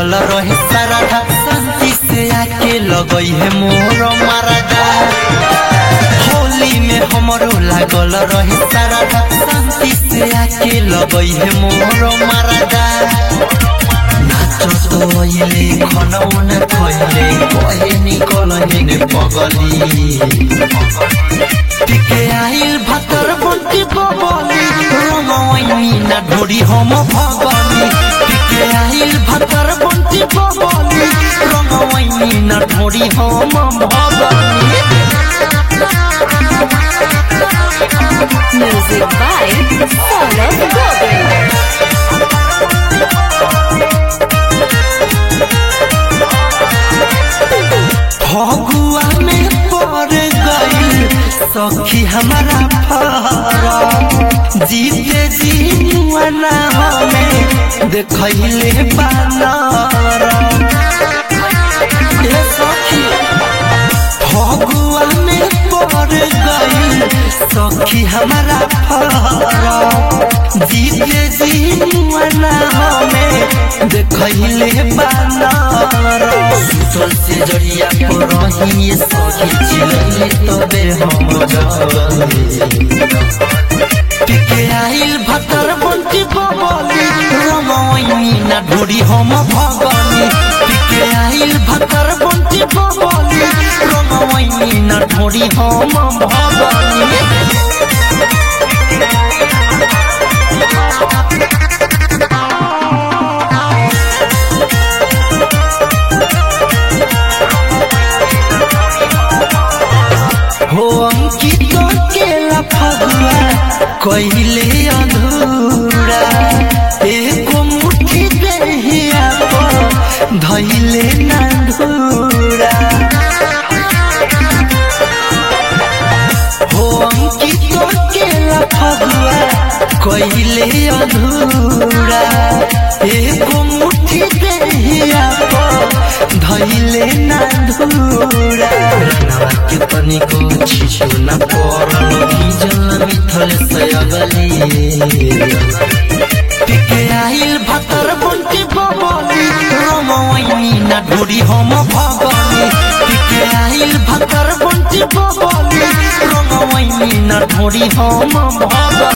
लागल रहे सारा शांति से आके लगई है मोर मारदा होली में हमरो लागल रहे सारा शांति से आके लगई है मोर मारदा नाचत ओइले खनौन खइले कहे निकल हेने पगली टिके आइल भतर बंटी बबली रंगवैनी ना ढोरी हम भगनी टिके आइल भतर बंटी बबली रंगवैनी ना ढोरी हम भगनी Music by Saurabh Govind. Phagua में पड़ गई सखी हमारा फरा जीते जीवना हमें देखले बानर ए सखी फगुआ में पड़ गई सखी हमारा फरा जीते जीवना हमें देखले बानर सुतल से जरिया पर रही सखी चिलले तबे हम जगली टिके आइल भतर बंटी बबली रमैनी ना ढोरी हम भगनी टिके आइल भतर बंटी बबली रमैनी ना ढोरी हम भगनी हो अंकित के लफगुआ कहिले अधूरा एको मुट्ठी देहिया पर धैले ना धूरा हो अंकित के लफगुआ कहिले अधूरा एको मुट्ठी देहिया पर धैले ना धूरा रंगवा के तनिको छिछो न परल भिजल मिथल सयगली टिके आइल भतर बंटी बबली रमवैनी ना ढोरी हम भगनी टिके आइल भतर बंटी बबली रमवैनी ना ढोरी हम भगनी